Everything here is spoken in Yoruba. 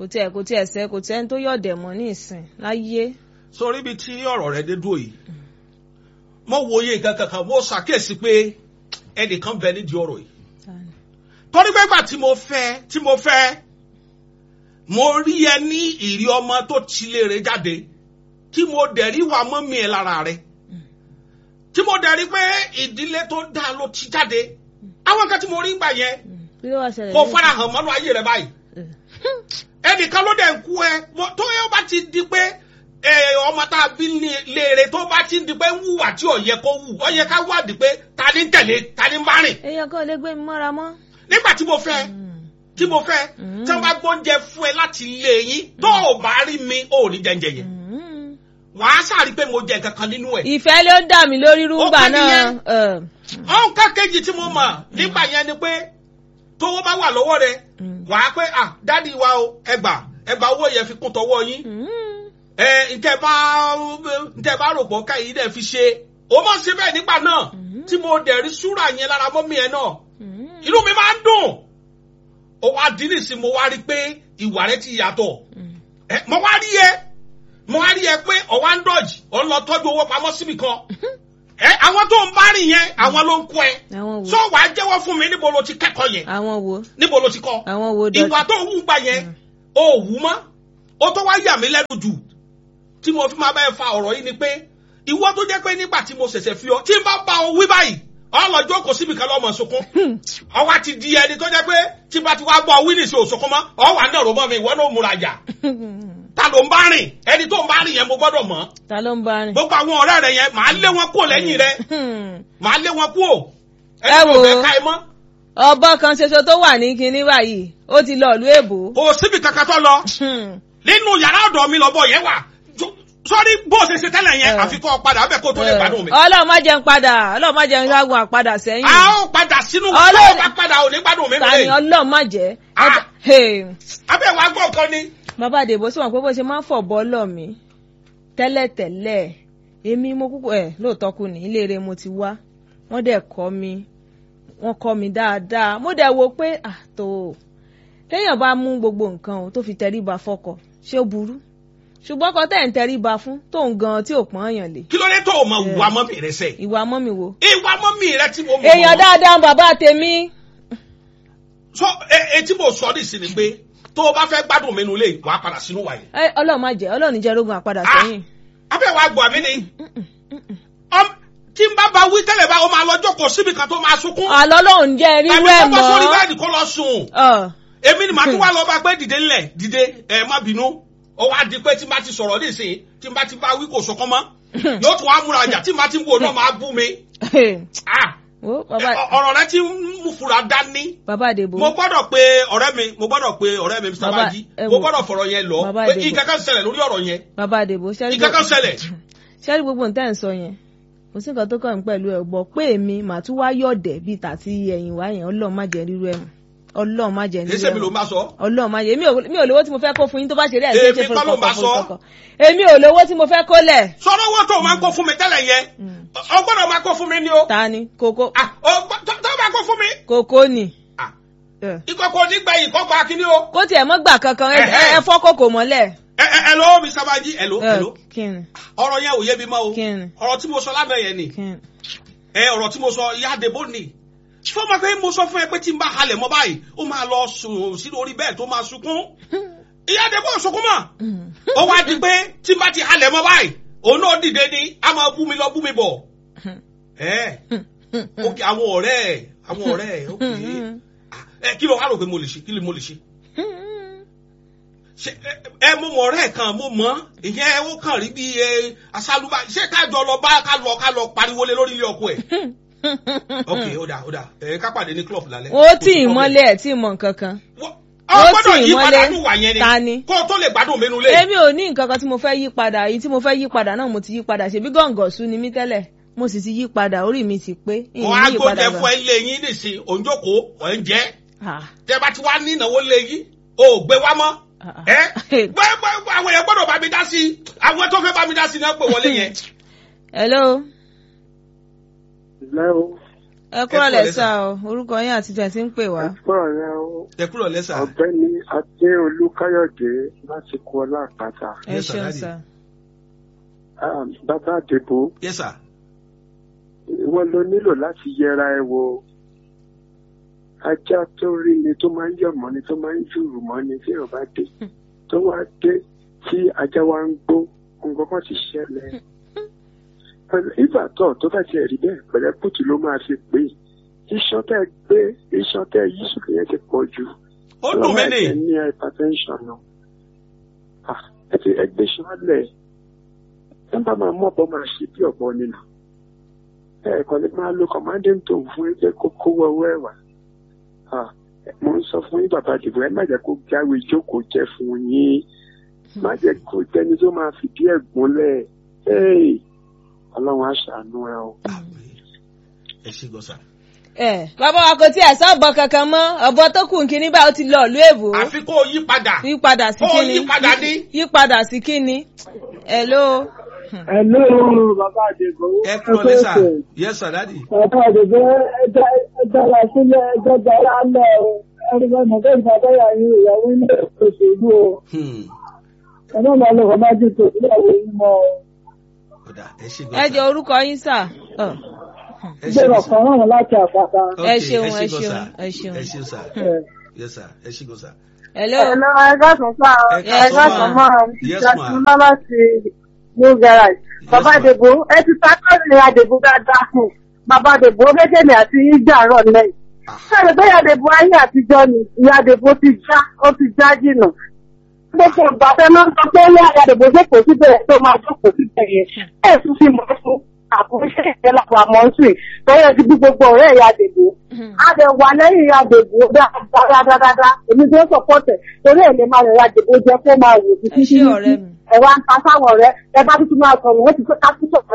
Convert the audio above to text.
kò tiẹ̀ kò tiẹ̀ sẹ́ kò tiẹ̀ ń tó yọ̀dẹ̀ mọ́ ní ìsìn láyé. sórí ibi tí ọ̀rọ̀ rẹ dé dúró yìí mo wòye nǹkan kankan mo ṣàkíyèsí pé ẹnìkan bẹ nídìí ọ̀rọ̀ yìí torí pé gbà tí mo fẹ́ tí mo fẹ́ mo rí ẹ ní ìrí ọmọ tó tilé rẹ jáde tí mo dẹ̀ rí wà mọ́mí ẹ lára rẹ tí mo dẹ̀ rí pé ìdílé tó dáa ló ti jáde àwọn kan tí mo rí gbà yẹn kí ló wá ṣẹlẹ̀ kò ní- fara hàn mọ́nú ayé rẹ báyìí ẹnìkan ló dẹ̀ ń kú ẹ mo- tó yẹ bá ti di pé ẹ, ọmọ tá a bí ní- léèrè tó bá ti di pé ń wùwà tí ò yẹ kó wù ó yẹ ká wádìí pé ta ni ń tẹ̀lé ta ni ń bá rìn èèyàn kan ò lè gbé mi mọ́ra mọ́. nígbà tí mo fẹ́ tí mo fẹ́ Mm. tí wọ́n bá gbóúnjẹ fún ẹ láti ilé yín tó o bá rí mi ò ní jẹ́njẹ yẹn Mm. wàá sàrí pé mo jẹ nǹkan kan nínú ẹ̀. ìfẹ́ ló dà mí lórí rúgbà kàn náà. nìyẹn. ẹ̀, ọ̀hún ká kejì tí mo mọ̀ nígbà yẹn ni pé tówó bá wà lọ́wọ́ rẹ Mm. wàá pé ah dádì wa o ẹgbà ẹgbà owó yẹn fi kún tọwọ́ yín mm. ẹ ntẹ bá ntẹ bá rò pọ̀ káyìí dẹ̀ fi ṣe o mọ̀ sí bẹ́ẹ̀ nígbà náà Mhm. tí mo dẹ̀ rí súrà yẹn lára mọ́mí ẹ náà Mm. inú mi máa ń dùn ó wá dín nìsín mo wá rí pé ìwà rẹ ti yàtọ̀ Mm. ẹ mo wá rí ẹ mo wá rí ẹ pé ọ̀wá ń dọ̀jì ọ̀ ń lọ tọ́jú owó pamọ́ síbì kan ẹ àwọn tó ń bá rìn yẹn àwọn ló ń kọ́ ẹ àwọn wo sọ wàá jẹ́wọ́ fún mi níbo ló ti kẹ́kọ̀ọ́ yẹn àwọn wo níbo ló ti kọ́ àwọn wo dọ̀tí. ìwà tó ń wù gbà yẹn ó wù mọ́ ó tó wá yà mí lẹ́nu jù tí mo fi máa bá ẹ fa ọ̀rọ̀ yìí ni pé ìwọ tó jẹ́ pé nígbà tí mo ṣẹ̀ṣẹ̀ fi ọ tí n bá bá ọ wí báyìí ọlọ́jọ́ kò síbi kan lọ́mọ sunkún ọwọ́ ti di ẹni tó jẹ́ pé tí n bá ti wá bọ́ ọ wí nìṣẹ́ òṣùnkún mọ́ ọ wà náà rò mọ́ mi ìwọ náà múra jà ta ló ń bá rìn ẹni tó ń bá rìn yẹn mo gbọ́dọ̀ mọ̀ ta ló ń bá rìn. gbogbo àwọn ọ̀rẹ́ rẹ yẹn màá lé wọn kúrò lẹ́yìn rẹ màá lé wọn kúrò Ẹ ẹni tó wò ó. fẹ́ ká ẹ mọ́ ọbọ kan ṣoṣo tó wà ní kinní báyìí ó ti lọ ìlú èbó. kò síbi kankan tó lọ nínú yàrá ọ̀dọ̀ mi lọ́bọ̀ yẹn wà Jo- sọ́rí bó o ṣe ṣe tẹ́lẹ̀ yẹn Eh. àfikún padà bẹ́ẹ̀ kó tó lè gbádùn mi. ọlọ́run má jẹun padà ọlọ́run má jẹun lágùn àpadà sẹ́yìn. a ó padà sínú Ọlọ́run- ọlọ́run bá padà ò ní gbádùn mi ta ni nílé. ọlọ́run má jẹ́. Ah. Hey. abẹ́ wa gbọ́ kan ni. bàbá àdèbò sì wọn pé bó ṣe máa ń fọ̀ bọ́ọ̀lọ̀ mi tẹ́lẹ̀tẹ́lẹ̀ èmi mo kúkú ẹ̀ lóòótọ́ kù ní ilé rẹ̀ mo ti wá wọ́n dẹ̀ kọ́ mi wọ́n kọ́ mi dáadáa mo dẹ̀ wo pé àtò téèyàn bá mú gbogbo nǹkan o tó fi tẹríba fọ́kọ ṣé ó burú ṣùgbọ́n kọ́ tẹ̀ ń tẹríba fún tóun gan tí ò pọ́n èèyàn lè kí ló dé tó o mọ ìwà mọ́mì rẹ sẹ́. ìwà mọ́mi wo. ìwà mọ́mì rẹ tí mo mọ̀. èèyàn dáadáa ń bàbá tèmi. sọ e- etí mo sọ ní ìsinmi pé tó o bá fẹ́ gbádùn mi nulẹ̀ wàá padà sínú wa yẹn. Ẹ, ọlọ́run má jẹ́ ọlọ́run jẹ́ rógun àpadà Ah. sẹ́yìn. abẹ́ wa gbọ́ mi ni. Ọm- tí n bá ba wí tẹ́lẹ̀ bá o máa lọ jókòó síbi kan tó máa sunkún. àlọ́ ọlọ́run jẹ́ rírú tàbí ẹ̀ kó bọ́ sórí mọ́. bẹ́ẹ̀dì kó lọ sùn. Ọ̀. èmi ni màá tún wá lọ bá pé dìde ńlẹ̀ dìde ẹ má bínú ó wá di pé tí n bá ti sọ̀rọ̀ nísìnyí tí n bá ti bá wí kò sọkàn mọ́ yóò tún wá múra ọjà tí n bá ti wò náà máa bú mi Ah, Wo, bàbá ẹ, ọ̀rọ̀ rẹ ti ń mú fura dání bàbá àdèbò. mo gbọ́dọ̀ pé ọ̀rẹ́ mi mo gbọ́dọ̀ pé ọ̀rẹ́ mi Mr. Bàbá, Baji ẹ mo wò. gbọ́dọ̀ fọ̀rọ̀ yẹn lọ Bàbá pé Adébó. ìkankan ṣẹlẹ̀ lórí ọ̀rọ̀ yẹn bàbá àdèbò ṣẹ́rí ìkankan ṣẹlẹ̀ ṣẹ́rí gbogbo nǹkan ẹ̀ ń sọ yẹn kò sí nǹkan tó kàn ń pẹ̀lú ẹ̀ gbọ́ pé èmi màá tún wá yọ̀dẹ̀ bíi tàti ẹ̀yìn wá yẹn ọlọ́run má jẹ́ rírú ẹ̀ mọ́ ọlọ́run má jẹ́ kì í rírú ṣe ẹ̀ mi ló mọ́ máa sọ ọlọ́run má jẹ́ èmi ò mi ò lówó tí mo fẹ́ kó fún yín tó bá ṣe rí ẹ̀ ṣe é ṣe Èmi fún kọ́ ló máa sọ. kọ̀ọ̀kan èmi ò lówó tí mo fẹ́ kó lẹ̀ sọ̀rọ̀ owó tó o máa ń kó fún mi tẹ́lẹ̀ yẹn ọ gbọ́dọ̀ máa kó fún mi ni o ta ni kókó Ah, ọ gbọ́- tó tó máa kó fún mi kókó ni Ah, ẹ ìkọ̀kọ̀ nígbẹ̀yìn kọ́ gba kíní o. kó tiẹ̀ mọ́ gbà kankan ẹ- Ẹ̀hẹ́. ẹ fọ́ kókó mọ́lẹ̀ ẹ ẹ ẹ lọ Mr. Baji ẹ lọ ẹ lọ kí ni ọ̀rọ̀ yẹn ò yé mi mọ́ o Kí ni? ọ̀rọ̀ tí mo sọ lánàá yẹn ni kí ni ẹ ọ̀rọ̀ tí mo sọ ìyá àdèbò ni fún ọmọ pé mo sọ fún ẹ pé tí n bá halẹ̀ mọ́ báyìí ó máa lọ sùn sí orí bẹ́ẹ̀ tó máa sunkún ìyá àdèbò ò sunkún mọ́ ó wá di pé tí n bá ti halẹ̀ mọ́ báyìí òun náà dìde ni a máa bú mi lọ bú mi bọ̀ ẹ òkè àwọn ọ̀rẹ́ ẹ àwọn ọ̀rẹ́ ẹ òkè ẹ kí ló wá rò pé mo lè ṣe kí ló mo lè ṣe ṣe ẹ ẹ mo mọ ọ̀rẹ́ kan mo mọ ìyẹn ó kàn rí bí ẹ asálúbà ṣé ká jọ lọ bá ká lọ ká lọ pariwo lé lórí ilé ọkọ ẹ. ok ó dà ó dà ẹ ká pàdé ní club lálẹ́. ó tì í mọ́lẹ̀ ẹ̀ tí ì mọ̀ nǹkan kan Wọ́n- ó ọ gbọ́dọ̀ tì í yí mọ́lẹ̀. padà nù wà yẹn Ta ni? ni kó o tó lè gbádùn mi nulẹ̀. èmi ò ní nǹkan kan tí mo fẹ́ yí padà èyí tí mo fẹ́ yí padà náà mo ti yí padà ṣèbí gọ̀ǹgọ̀sù ni mí tẹ́lẹ̀ mo sì ti yí padà orí mi ti pé ìyìn wọn á yí padà gbóúnjẹ fún ẹ lé yín nìsín òǹjòkó ọ̀ ń jẹ́ Ah, tẹ bá ti wá ní ìnáwó lé yín o ò gbé wá mọ́ ah, ah. ẹ gbẹ́gbẹ́ àwọn èèyàn gbọ́dọ̀ bá mi dá sí i àwọn tó fẹ́ bá mi dá sí i náà pè wọlé yẹn. hello Hello. ẹ kúrò lẹ́sà o orúkọ yín àti tẹ̀ tí ń pè wá. Ẹ̀fọ́ rẹ̀ o, ẹ kúrò lẹ́sà. ọ̀gbẹ́ni Adéolú Káyọ̀dé láti kú ọlá àpáta. ẹ Yes, sir, ṣeun daddy. sà. Ah, Bàbá Àdèbò, yes sir. wọ́n ló nílò láti yẹra ẹ wo. Ajá tó rí ni tó máa ń yọ̀ mọ́ ni tó máa ń jùrù mọ́ ni tí ò bá dé. Tó wá dé tí ajá wa ń gbó, nǹkan kan ti ṣẹlẹ̀. Ìgbà tó tó bá tiẹ̀ rí bẹ́ẹ̀ pẹ̀lẹ́ kùtù ló máa fi pè é. Iṣan tẹ́ gbé iṣan tẹ́ yí sókè yẹn ti pọ̀ jù. ó dùn mí ẹ nì. ní hypertension náà Ah, ẹ ti ẹgbẹ́ ṣọlẹ̀ ẹ bá máa mú ọ̀bọ máa ṣe bí ọ̀bọ nínú ẹ kàn lè máa lo commanding tone fún ẹgbẹ́ kókó wọ́wọ́ ẹ̀ wá Ah, mo ń sọ fún yín bàbá àdìbò ẹ má jẹ́ kó jáwé ìjókòó jẹ́ fún yín má jẹ́ kó jẹ́ni tó máa fìdí ẹ̀ gúnlẹ̀ Hey, ọlọ́run á ṣàánú ẹ o. ẹ ṣe gọ́sà. ẹ bàbá wa kò tí ẹ sábọ kankan mọ́ ọ̀bọ tó kù nkíní báyìí ó ti lọ ìlú èbó àfi kó o yí padà. yí padà sí Ó kíni yí padà ní. yí padà sí kíni hello Hello, bàbá Àdègò. ẹ kúrò lẹ́sà. yes sir daddy. Bàbá Àdègò ẹja ẹjọ́ra sílẹ̀ ẹjọ́ gbára lẹ̀ o. Ẹni bá mọ̀ bẹ́ẹ̀ bàbá yà yín ìyàwó ilé òṣèlú o. Hmm. Ẹ̀nà máa lọ bàbá jù tó ìyàwó yín mọ́ o. Ọ̀dà ẹ ṣe ẹ jẹ gọ́sà. orúkọ yín sà Ọ, ẹ ṣe Gbèrò gọ́sà. kan rán láti àpáta. ẹ Okay, ṣeun, ṣe ẹ gọ́sà. ṣeun, ẹ ṣeun. ẹ ṣeun sir. Ẹ̀. yes sir ẹ ṣe gọ́sà. hello Hello, ẹ̀ka sùn sá o. Ẹ Yes, Ẹ̀ka ma. sùn mọ́ ọ. Yes, Ìjà ma. tún lọ́ láti New Garage. Bàbá ma. Àdèbò, ẹ ti ta kọ́ọ̀lì Àdèbò dáadáa fún. Bàbá Àdèbò méjèèjì àti ìjà rọ̀ lẹ́yìn. Sọ̀rọ̀ bẹ́ẹ̀ Àdèbò ayé àtijọ́ ni ìyá Àdèbò ti já, ó ti já jìnà. Gbogbo ìgbà fẹ́ máa ń sọ pé ìyá Àdèbò jókòó síbẹ̀ tó máa jókòó síbẹ̀ yẹn. Ẹ̀ tún fi mọ̀ fún àkóńṣe ìjẹ́lápọ̀ àmọ́sùn torí ẹ ti bí gbogbo ọ̀rẹ́ ìyá Àdèbò. A lè wà lẹ́yìn ìyá Àdèbò dáadáa. Èmi tó sọ̀pọ̀tẹ̀ torí ẹ̀ lè máa rẹ̀ ìyá Àdèbò jẹ́ kó máa wò ẹ ṣé ọ̀rẹ́ mi. ẹ wá ń ta sáwọn ọ̀rẹ́ ẹ bá tuntun máa sọ̀rọ̀ wọ́n ti fẹ́ ká tún sọ̀rọ̀